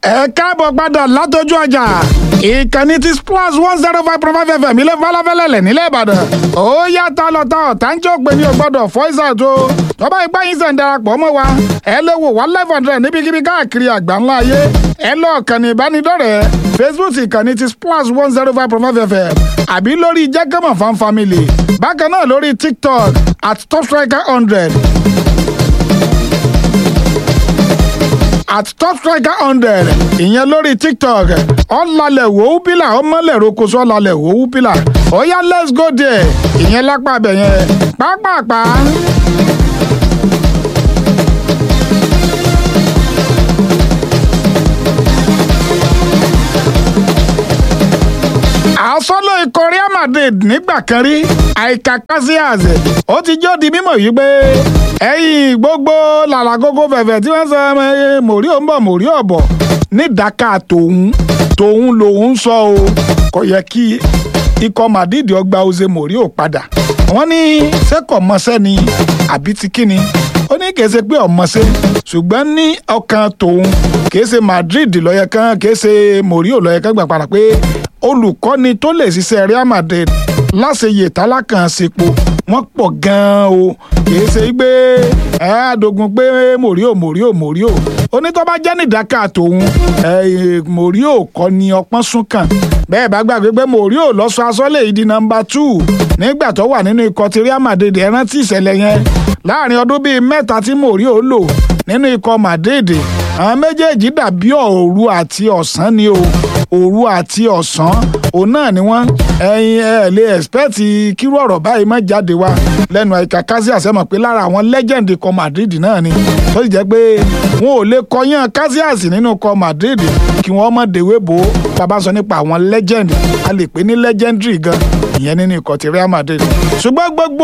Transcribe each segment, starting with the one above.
ẹ káàbọ̀ padà látọjú ọjà ìkànnì ti splash one zero five point five fm ilé falafẹ́lẹ́lẹ̀ nílẹ̀ ìbàdàn ó yàtọ̀ lọ́tọ̀ ọ̀tánjọ́ pé ní o gbọ́dọ̀ voice out o tọ́ba ìgbà yín sẹ̀ ń darapọ̀ mọ́ wa ẹ lè wò wá live hundred níbikíbi káàkiri àgbà ńlá ayé ẹ lọ kànnì ìbánidọ́rẹ̀ẹ́ facebook ìkànnì ti splash one zero five point five fm àbí lórí jẹ́gẹ́mọ̀ fan family bákan náà lórí tiktok at top striker hundred at top striker hundred ìyẹn lórí tiktok ọ̀làlẹ̀ wòó pílà ọmọlẹ̀ rokoṣọ ọ̀làlẹ̀ wòó pílà ọ̀yá let's go there ìyẹn lápá abẹ yẹn pápápá. àsọlọ ikọ̀ Real Madrid nígbà kan rí àìkà Casillas ó ti jọ́ di mímọ̀ yìí pé ẹ̀yìn gbogbo làlàgógó fẹ̀fẹ̀ tí wọ́n sọ mòrí ò ń bọ̀ mòrí ò bọ̀ ní ìdáká tòun tòun lòun sọ o kò yẹ kí ikọ̀ Madrid ọgbà Jose mòrí ò padà wọ́n ní sẹ́kọ̀ mọ́sẹ́ ni àbí ti kíni ó ní kìí ṣe pé ọmọọṣẹ́ ṣùgbọ́n ní ọkàn tòun kìí ṣe Madrid lọ́yẹ kan kìí ṣe mòrí ò lọ́yẹ kan gbà padà pé olùkọ́ni tó lè ṣiṣẹ́ Real Madrid láṣeyè tálákàn sepo wọ́n pọ̀ gan-an o kìí ṣe pé ẹ àdógún pé mòríò mòríò mòríò onítọ́ bá jẹ́ nìdáká tòun mòríò kọ́ ni ọpọ́n sún kàn bẹ́ẹ̀ bá gbàgbé pé mòríò lọ́sọ asọ́lẹ̀ yìí di nọmba two nígbà tó wà nínú ikọ̀ ti Real Madrid ẹ rántí ìṣẹ̀lẹ̀ yẹn láàrin ọdún bíi mẹ́ta tí mòríò lò nínú ikọ̀ Madrid àwọn méjèèjì dàbí òru àti ọ̀sán ni o òru àti ọ̀sán òun náà ni wọ́n ẹyin ẹ lè expect kírú ọ̀rọ̀ báyìí má jáde wá lẹ́nu àìkà Casillas mọ̀ pé lára àwọn legend ikọ̀ Madrid náà ni tó sì jẹ́ pé wọn ò lè kọyán Casillas nínú ikọ̀ Madrid kí wọ́n mọ̀ dèwé bò ó bàbá sọ nípa àwọn legend a lè pè ní legendary gan ìyẹn nínú ikọ̀ ti Real Madrid ṣùgbọ́n gbogbo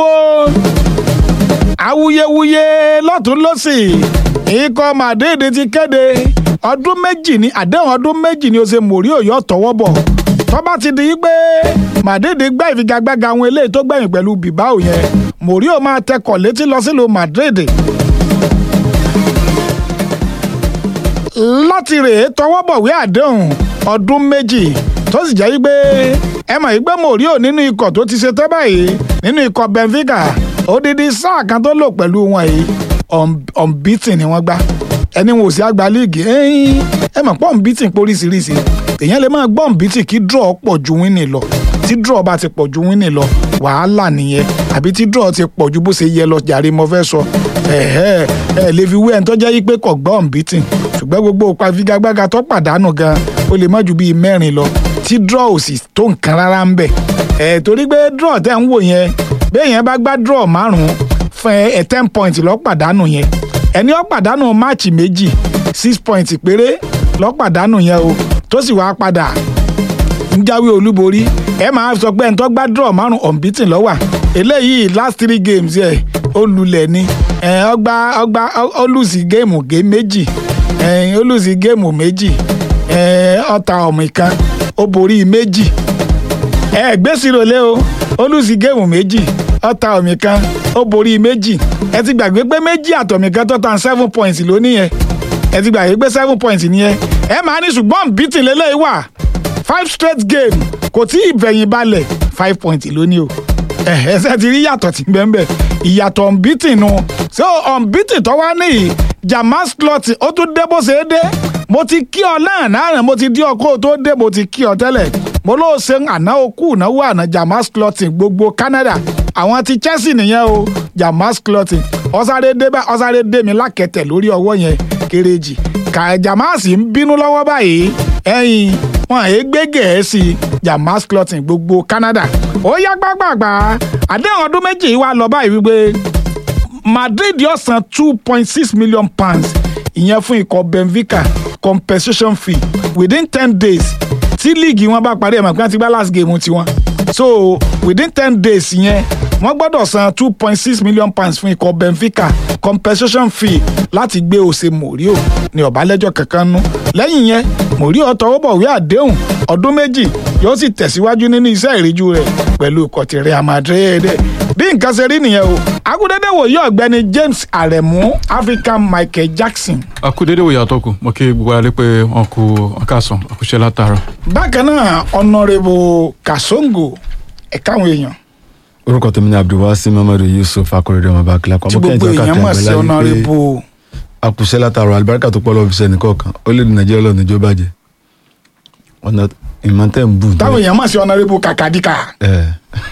awuyewuye lọ́tún lọ́sì ikọ̀ Madrid ti kéde ọdún méjì ní àdéhùn ọdún méjì ni ó ṣe mòrí òyò tọwọ́ bọ̀ tó bá ti di pé Madrid gbá ìfigagbága àwọn eléyìí tó gbẹ̀yìn pẹ̀lú Bilbao yẹn mòrí ò máa tẹkọ̀ létí lọ sílùú Madrid láti rèé tọwọ́ bọ̀wé àdéhùn ọdún méjì tó sì jẹ́ pé ẹ mọ̀ pé mòrí ò nínú ikọ̀ tó ti ṣe tẹ́ báyìí nínú ikọ̀ Benfica odidi sáà kan tó lò pẹ̀lú wọn yìí unbeaten ni wọ́n gbá ẹni wọn ò sí àgbà líìgì ẹ mọ̀ pọ̀ unbeaten póríṣiríṣi èèyàn lè máa gbọ́ unbeaten kí draw pọ̀ ju winning lọ tí draw bá ti pọ̀ ju winning lọ wàhálà nìyẹn àbí tí draw ti pọ̀ ju bó ṣe yẹ lọ jàre mo fẹ́ sọ ẹ ẹ lè fi wé ẹni tó jẹ́ yí pé kò gbọ́ unbeaten ṣùgbọ́n gbogbo ìfigagbága tó pàdánù gan ó lè má ju bíi mẹ́rin lọ tí draw ò sì tó nǹkan rárá ń bẹ̀ ẹ̀ torí pé draw tẹ́ ń wò yẹn bẹ́ẹ̀ yẹn bá gbá draw márùn-ún fún ẹ ten point lọ pàdánù yẹn ẹni ó pàdánù máàcì méjì six point péré lọ pàdánù yẹn o tó sì wá padà ń jáwé olúborí ẹ máa sọ pé ẹni tó gbá draw márùn unbeaten ló wà eléyìí last three games yẹ ó lulẹ̀ ni ọgbà ọgbà ó lùsì géèmù gé méjì ó lùsì géèmù méjì ó ta ọ̀mì kan ó borí méjì ẹ gbèsè lé o ó lùsì géèmù méjì ó ta ọ̀mì kan ó borí méjì ẹ ti gbàgbé pé méjì àtọ̀mì kan tó tan seven points lónìí yẹn ẹ ti gbàgbé pé seven points nìyẹn ẹ máa ní ṣùgbọ́n bìtì lélẹ́yìí wà five straight game kò tí ì bẹ̀yìn balẹ̀ five points lónìí o ẹ ṣe ti rí yàtọ̀ tí bẹ́ẹ̀ ìyàtọ̀ unbeaten nu so unbeaten tó wá ní Jamal slot ó tún dé bó ṣe é dé mo ti kí ọ náà náà mo ti dí ọkọ tó dé mo ti kí ọ tẹ́lẹ̀ mo ló ṣe àná okú ìnáwó àná Jamal slot gbogbo Canada àwọn ti Chelsea nìyẹn o Jamal slot ọ̀sáré dé bá ọ̀sáré dé mi lákẹ̀tẹ̀ lórí ọwọ́ yẹn kéréjì kà Jamal sì ń bínú lọ́wọ́ báyìí ẹ̀yìn wọn àyè gbé gẹ̀ẹ́sì Jamal slot gbogbo Canada ó yá gbàgbàgbà àdéhùn ọdún méjì wá lọ báyìí wípé Madrid yóò san two point six million pounds ìyẹn fún ikọ̀ Benfica compensation fee within ten days tí líìgì wọn bá parí ẹ̀ mọ̀ pé wọ́n ti gbá last game tiwọn so within ten days yẹn wọ́n gbọ́dọ̀ san two point six million pounds fún ikọ̀ Benfica compensation fee láti gbé Jose Mourinho ní ọ̀bálẹ́jọ́ kankan nú lẹ́yìn yẹn Mourinho tọwọ́ bọ̀wé àdéhùn ọdún méjì yóò sì tẹ̀síwájú nínú iṣẹ́ ìríjú rẹ̀ pẹ̀lú ikọ̀ ti Real Madrid bí nǹkan ṣe rí nìyẹn o agudede wòye ọ̀gbẹ́ni James Aremu African Michael Jackson akúdédé wòye àtọkù mo kí gbogbo alẹ́ pé wọn kú ọkàsán àkúṣe látàárọ̀. bákan náà ọ̀nàrẹ́bù Kasongo ẹ̀ka àwọn èèyàn orúkọ tèmi ní abdulwasi mamadu yusuf akọrẹdẹ ọmọ bá kílápá tí gbogbo èèyàn mọ̀ sí ọ̀nàrẹ́bù àkùsẹ́ látàrọ alibarika tó pọ̀ lọ́wọ́ fi sẹ́ni kọ̀ọ̀kan ó lè di nàìjíríà lọ́nà ìjọ bàjẹ́ ọ̀nà ìmọ̀tẹ́ ń bù táwọn èèyàn mọ̀ sí ọ̀nàrẹ́bù Kàkàdíkà ẹ̀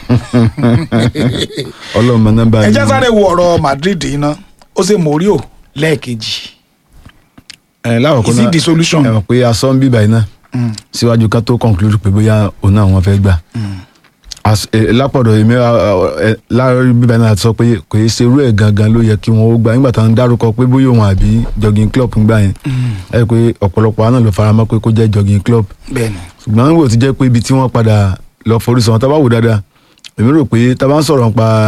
ọlọ́mọ nọ́mbà ẹ jẹ́ sáré wo ọ̀rọ̀ Madrid iná ó ṣe Mourinho lẹ́ẹ̀kejì ẹ̀ láwọ̀kọ́ is it the solution? ẹ̀ mọ̀ pé asọ́ ń bíbà iná síwájú ká tó conclude pé bóyá òun náà wọ́n fẹ́ gbà As- eh, lápọ̀dọ̀ èmi láàárín bíbá náà sọ pé kò yẹ ṣe irú ẹ̀ gangan ló yẹ kí wọ́n ó gbà nígbà táwọn dárúkọ pé bóyá òun àbí jogging club ń gbà yẹn ẹ rí i pé ọ̀pọ̀lọpọ̀ àná ló fara mọ́ pé kó jẹ́ jogging club bẹ́ẹ̀ni ṣùgbọ́n wò ti jẹ́ pé ibi tí wọ́n padà lọ forí sọ wọn tá bá wò dáadáa èmi rò pé tá bá ń sọ̀rọ̀ nípa